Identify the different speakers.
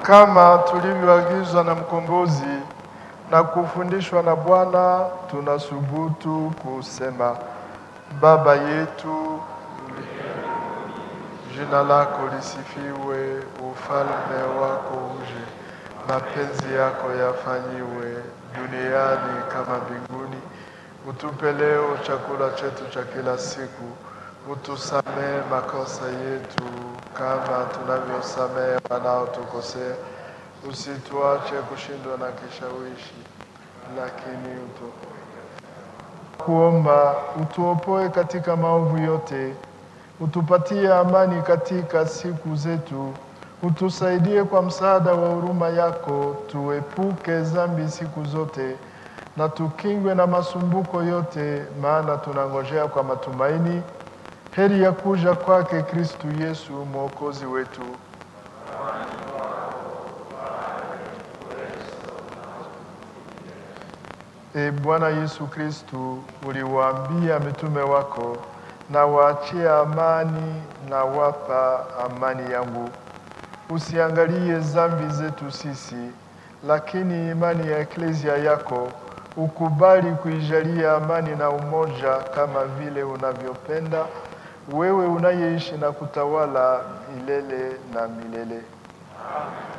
Speaker 1: Kama tulivyoagizwa na mkombozi na kufundishwa na Bwana, tunasubutu kusema: Baba yetu, jina lako lisifiwe, ufalme wako uje, mapenzi yako yafanyiwe duniani kama mbinguni. Utupe leo chakula chetu cha kila siku, utusamehe makosa yetu kama tunavyosamehe wanaotukosea, usituache kushindwa na kishawishi, lakini utu kuomba utuopoe katika maovu yote, utupatie amani katika siku zetu, utusaidie kwa msaada wa huruma yako, tuepuke dhambi siku zote na tukingwe na masumbuko yote, maana tunangojea kwa matumaini heri ya kuja kwake Kristu Yesu mwokozi wetu. E Bwana Yesu Kristu, uliwaambia mitume wako, na waachia amani na wapa amani yangu. Usiangalie dhambi zetu sisi, lakini imani ya eklezia yako ukubali kuijalia amani na umoja kama vile unavyopenda wewe unayeishi na kutawala milele na milele. Amen.